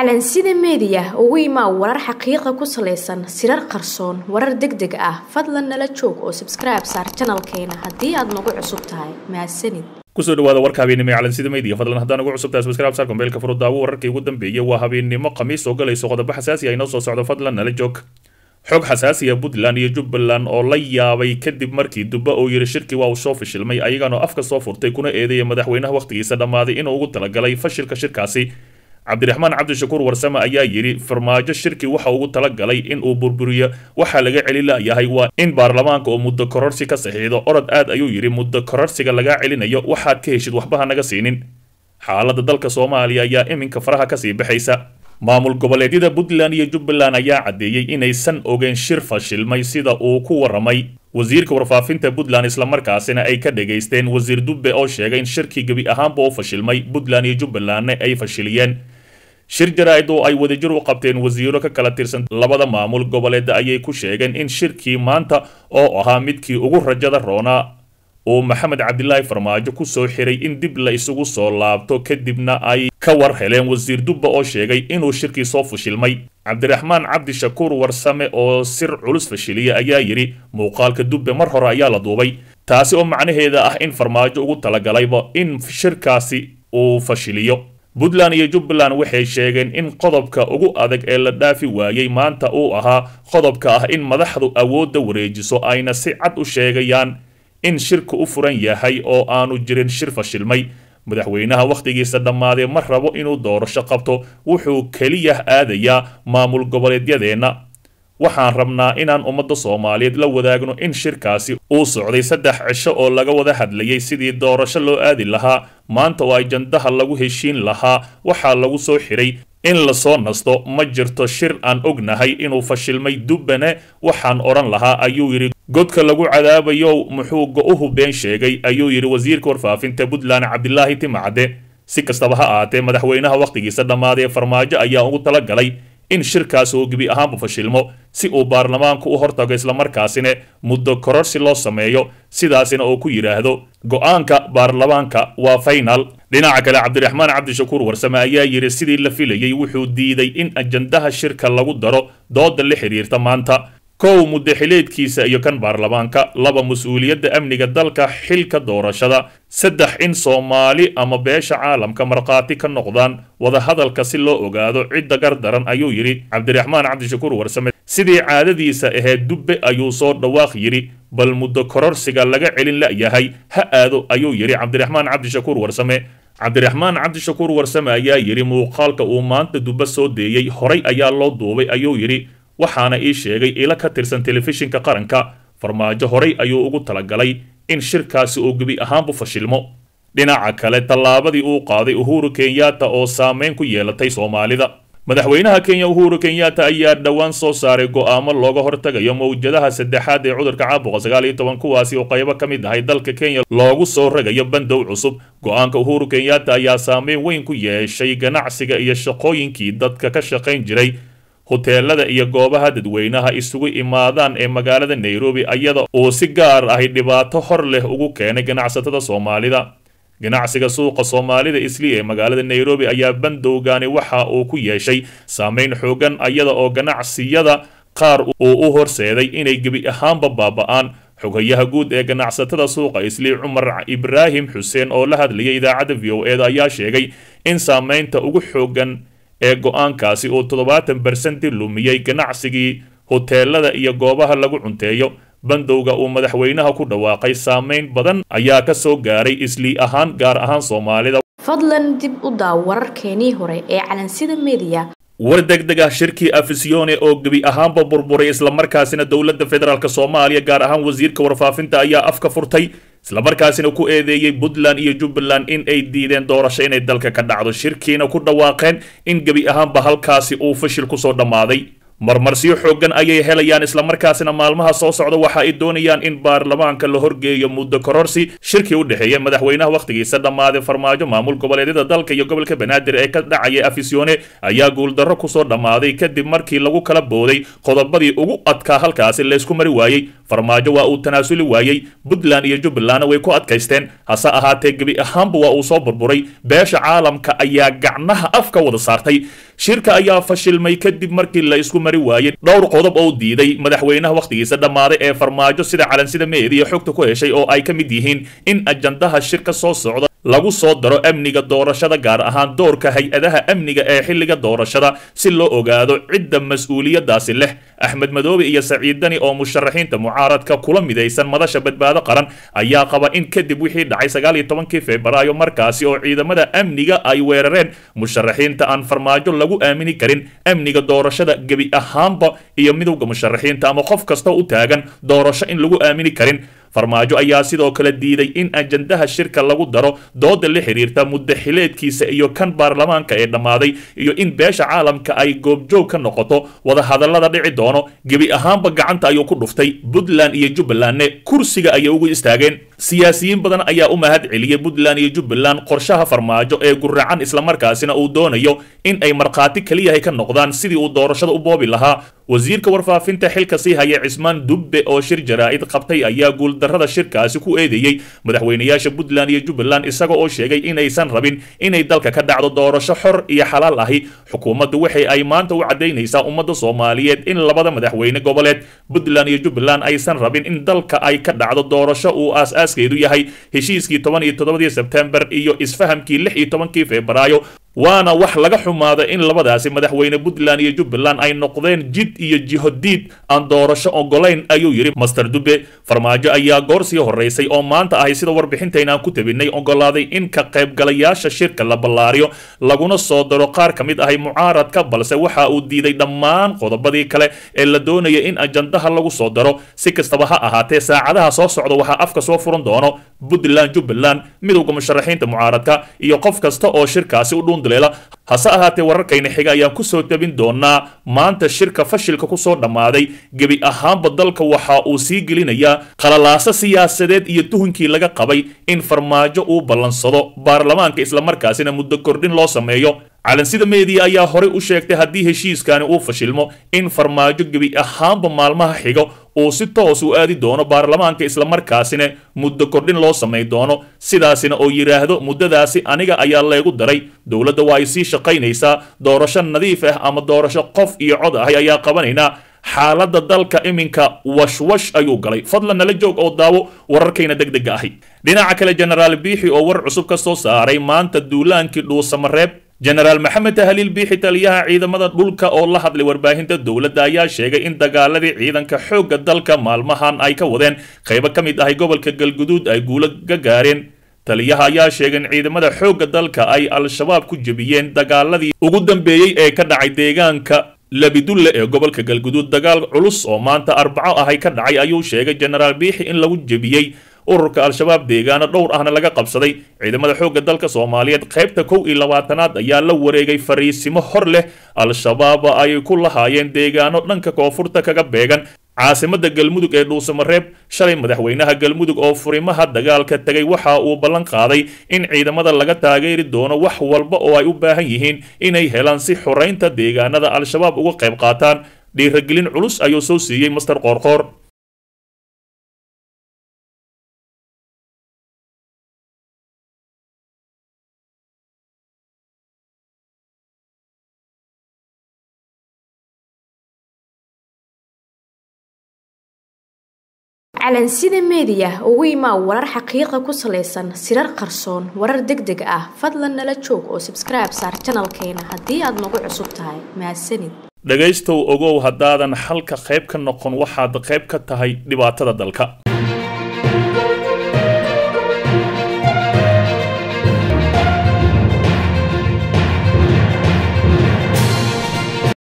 calansida meediya ugu imaa warar xaqiiqa ku salaysan sirar qarsoon warar deg deg ah fadlan nala joog oo sabskribe saar janalkeena haddii aad nagu cusub tahay mahadsanid kusoo dhawaada warka habeennimo ee calansida media fadlan haddaan ugu cusubtahay subscribe saar kombeelka furudaawo wararkii ugu dambeeyay waa habeennimo khamiis oo galayso qodobo xasaasi ah inoo soo socdo fadlan nala joog xog xasaasiya puntland iyo jubbaland oo la yaabay kadib markii dubba uu yidhi shirkii waa uu soo fashilmay ayagana afka soo furtay kuna eedeeya madaxweynaha wakhtigiisa dhammaaday inuu ugu talagalay fashilka shirkaasi cabdiraxmaan cabdishakuur warsame ayaa yidhi farmaajo shirkii waxa ugu talagalay in uu burburiyo waxaa laga celi layahay waa in baarlamaanka oo muddo kororsi ka saxiixdo orod aad ayuu yidhi muddo kororsiga lagaa celinayo waxaad ka heshid waxbaha naga siinin xaaladda dalka soomaaliya ayaa iminka faraha kasii baxaysa maamul goboleedyada puntland iyo jubbaland ayaa caddeeyey inaysan ogeyn shir fashilmay sida uu ku warramay wasiirka warfaafinta puntland islamarkaasina ay ka dhageysteen wasiir dubbe oo sheegay in shirkii gebi ahaanba u fashilmay puntland iyo jubbalandna ay fashiliyeen shir jaraa'id oo ay wadajir u qabteen wasiiro ka kala tirsan labada maamul goboleed ayay ku sheegeen in shirkii maanta oo ahaa midkii ugu rajada roonaa uu maxamed cabdilaahi farmaajo ku soo xiray in dib la isugu soo laabto kadibna ay ka war heleen wasiir dubba oo sheegay inuu shirkii soo fashilmay cabdiraxmaan cabdishakuur warsame oo sir culus fashiliya ayaa yidhi muuqaalka dubbe mar hore ayaa la duubay taasi oo macnaheeda ah in farmaajo ugu talagalayba in shirkaasi uu fashiliyo puntland iyo jubbaland waxay sheegeen in qodobka ugu adag ee la dhaafi waayey maanta uu ahaa qodobka ah in madaxdu awoodda wareejiso ayna si cad u sheegayaan in shirka u furan yahay oo aanu jirin shir fashilmay madaxweynaha wakhtigiisa dhammaadee ma rabo inuu doorasho qabto wuxuu keliya aadayaa maamul goboleedyadeenna waxaan rabnaa inaan ummadda soomaaliyeed la wadaagno in shirkaasi uu socday saddex cisho oo laga wada hadlayay sidii doorasho loo aadi lahaa maanta oo ajandaha lagu heshiin lahaa waxaa lagu soo xiray in lasoo nasto ma jirto shir aan ognahay inuu fashilmay dubbane waxaan odhan lahaa ayuu yidhi godka lagu cadaabayo muxuu go-uhu been sheegay ayuu yidhi wasiirka warfaafinta puntland cabdilaahi timacde si kastaba ha ahaatee madaxweynaha wakhtigiisa dhammaadee farmaajo ayaa ugu talagalay in shirkaasi uu gebi ahaanba fashilmo si uu baarlamaanku u hortago islamarkaasina muddo kororsi loo sameeyo sidaasina uu ku yidhaahdo go-aanka baarlamaanka waa faynal dhinaca kale cabdiraxmaan cabdishakuur warsame ayaa yidhi sidii la filayey wuxuu diiday in ajandaha shirka lagu daro dooda la xidhiirta maanta kow muddaxileedkiisa iyo kan baarlamaanka laba mas-uuliyadda amniga dalka xilka doorashada saddex in soomaali ama beesha caalamka markhaati ka noqdaan wadahadalka si loo ogaado cidda gardaran ayuu yidhi cabdiraxmaan cabdishakuur warsame sidii caadadiisa ahayd dubbe ayuu soo dhawaaq yidhi bal muddo kororsiga laga celin la'yahay ha aado ayuu yidhi cabdiraxmaan cabdishakuur warsame cabdiraxmaan cabdishakuur warsame ayaa yidhi muuqaalka uu maanta dubbe soo deeyey horay ayaa loo duubay ayuu yidhi waxaana ii sheegay ilo ka tirsan telefishinka qaranka farmaajo horay ayuu ugu talagalay in shirkaasi uu gebi ahaanbu fashilmo dhinaca kale tallaabadii uu qaaday uhuru kenyatta oo saameyn ku yeelatay soomaalida madaxweynaha kenya uhuru kenyatta ayaa dhowaan soo saaray go'aamo looga hortagayo mawjadaha saddexaad ee cudurka caabuqa sagaal iyo toban kuwaasi oo qaybo ka mid ahay dalka kenya loogu soo ragayo bandow cusub go-aanka uhuru kenyatta ayaa saameyn weyn ku yeeshay ganacsiga iyo shaqooyinkii dadka ka shaqayn jiray hoteelada iyo goobaha dadweynaha isugu imaadaan ee magaalada nairobi iyada uu si gaar ahi dhibaato hor leh ugu keenay ganacsatada soomaalida ganacsiga suuqa soomaalida isli ee magaalada nairobi ayaa bandowgani waxa uu ku yeeshay saameyn xoogan iyada oo ganacsiyada qaar uu u horseeday inay gebi ahaanba baaba'aan xogayaha guud ee ganacsatada suuqa isli cumar ibraahim xuseen oo la hadlayay idaacadda v o eda ayaa sheegay in saameynta ugu xoogan ee go-aankaasi uu toddobaatan barsenti lumiyey ganacsigii hoteelada iyo goobaha lagu cunteeyo bandowga uu madaxweynaha ku dhawaaqay saameyn badan ayaa ka soo gaaray islii ahaan gaar ahaan soomaalida fadlan dib u daaw wararkeenii hore ee calansida meediya war degdeg ah shirkii afisione oo gebi ahaanba burburay islamarkaasina dowladda federaalk soomaaliya gaar ahaan wasiirka warfaafinta ayaa afka furtay islamarkaasina ku eedeeyey puntland iyo jubbaland in ay diideen doorasho inay dalka ka dhacdo shirkiina ku dhawaaqeen in gebi ahaanba halkaasi uu fashil kusoo dhammaaday marmarsiyo xooggan ayay helayaan islamarkaasina maalmaha soo socda waxa ay doonayaan in baarlamaanka la horgeeyo muddo kororsi shirkii u dhexeeya madaxweynaha wakhtigiisa dhammaaday farmaajo maamul goboleedyada dalka iyo gobolka banaadir ee ka dhacaya afisyoone ayaa guuldarro kusoo dhammaaday kadib markii lagu kala booday qodobadii ugu adkaa halkaasi laysku mari waayey farmaajo waa uu tanaasuli waayey puntland iyo jubbalandna way ku adkaysteen hase ahaatee gebi ahaanba waa uu soo burburay beesha caalamka ayaa gacnaha afka wada saartay shirka ayaa fashilmay kadib markii la isku mari waayey dhowr qodob oo diiday madaxweynaha wakhtigiisa dhammaaday ee farmaajo sida calansida meediya xogta ku heshay oo ay ka mid yihiin in ajandaha shirka soo socda lagu soo daro amniga doorashada gaar ahaan doorka hay-adaha amniga ee xilliga doorashada si loo ogaado cidda mas-uuliyadaasi leh axmed madoobe iyo saciid dani oo musharaxiinta mucaaradka kula midaysan madasha badbaado qaran ayaa qaba in kadib wixii dhacay sagaal iyo tobankii febraayo markaasi oo ciidamada amniga ay weerareen musharaxiinta aan farmaajo lagu aamini karin amniga doorashada gebi ahaanba iyo midowda musharaxiinta ama qof kasta u taagan doorasho in lagu aamini karin farmaajo ayaa sidoo kale diiday in ajandaha shirka lagu daro dooda la xiriirta muddaxileedkiisa iyo kan baarlamaanka ee dhammaaday iyo in beesha caalamka ay goobjoog ka noqoto wadahadallada dhici doono gebi ahaanba gacanta ayuu ku dhuftay puntland iyo jubbalandne kursiga ayay ugu istaageen siyaasiyiin badan ayaa u mahad celiyey puntland iyo jubbaland qorshaha farmaajo ee guracan islamarkaasina uu doonayo in ay markhaati keliyahay ka noqdaan sidii uu doorashada u boobi lahaa wasiirka warfaafinta xilka sii haya cismaan dubbe oo shir jaraa'id qabtay ayaa guuldarrada shirkaasi ku eedeeyey madaxweynayaasha puntland iyo jubbaland isaga oo sheegay inaysan rabin inay dalka ka dhacdo doorasho xor iyo xalaal ahi xukuumaddu waxay ay maanta u caddaynaysaa ummadda soomaaliyeed in labada madaxweyne goboleed puntland iyo jubbaland aysan rabin in dalka ay ka dhacdo doorasho uu aas-aaskeedu yahay heshiiskii toban iyo toddobadii sebtembar iyo isfahamkii lix iyo tobankii febraayo waana wax laga xumaada in labadaasi madaxweyne puntland iyo jubbaland ay noqdeen jid iyo jihodiid aan doorasho ogolayn ayuu yidhi master dube farmaajo ayaa goor sii horeysay oo maanta ahay sida warbixintaynaan ku tabinay ogolaaday in ka qaybgalayaasha shirka la ballaariyo laguna soo daro qaar ka mid ahay mucaaradka balse waxa uu diiday dhammaan qodobadii kale ee la doonaya in ajandaha lagu soo daro si kastaba ha ahaatee saacadaha soo socda waxaa afka soo furan doono puntland jubbaland midowda musharaxiinta mucaaradka iyo qof kasta oo shirkaasi u dhuun hase ahaatee wararkayna xiga ayaan kusoo tabin doonaa maanta shirka fashilka kusoo dhammaaday gebi ahaanba dalka waxa uu sii gelinayaa qalalaaso siyaasadeed iyo tuhunkii laga qabay in farmaajo uu ballansado baarlamaanka islamarkaasina muddo kordhin loo sameeyo calansida meediya ayaa horey u sheegtay haddii heshiiskani uu fashilmo in farmaajo gebi ahaanba maalmaha xigo uu si toos u aadi doono baarlamaanka islamarkaasina muddo kordhin loo samay doono sidaasina oo yidhaahdo muddadaasi aniga ayaa leegu daray dowladda waa ay sii shaqaynaysaa doorasho nadiif ah ama doorasho qof iyo cod ahay ayaa qabanaynaa xaaladda dalka iminka washwash ayuu galay fadlan nala joog oo daawo wararkayna deg dega ahi dhinaca kale jenaraal biixi oo war cusub ka soo saaray maanta duulaankii dhuusamareeb jenaraal maxamed tahliil biixi taliyaha ciidamada dhulka oo la hadlay warbaahinta dowladda ayaa sheegay in dagaaladii ciidanka xoogga dalka maalmahan ay ka wadeen qaybo ka mid ahay gobolka galguduud ay guulo ka gaareen taliyaha ayaa sheegay in ciidamada xoogga dalka ay al-shabaab ku jebiyeen dagaaladii ugu dambeeyey ee ka dhacay deegaanka labidulle ee gobolka galguduud dagaal culus oo maanta arbaco ahay ka dhacay ayuu sheegay jenaraal biixi in lagu jebiyey ururka al-shabaab deegaano dhowr ahna laga qabsaday ciidamada xoogga dalka soomaaliyeed qaybta kow iyo labaatanaad ayaa la wareegay fariisimo hor leh al-shabaab ay ku lahaayeen deegaano dhanka koonfurta kaga beegan caasimada galmudug ee dhuusamareeb shalay madaxweynaha galmudug oo furimaha dagaalka tegay waxa uu ballan qaaday in ciidamada laga taageeri doono wax walba oo ay u baahan yihiin inay helaan si xoraynta deegaanada al-shabaab uga qayb qaataan dhiiragelin culus ayuu soo siiyey master qoorqoor calansida meediya ugu imaa warar xaqiiqa ku salaysan sirar qarsoon warar deg deg ah fadlan nala joog oo sabskribe saar janalkeena haddii aad nagu cusub tahay mahadsanid dhegaystow ogow haddaadan xalka qayb ka noqon waxaad qayb ka tahay dhibaatada dalka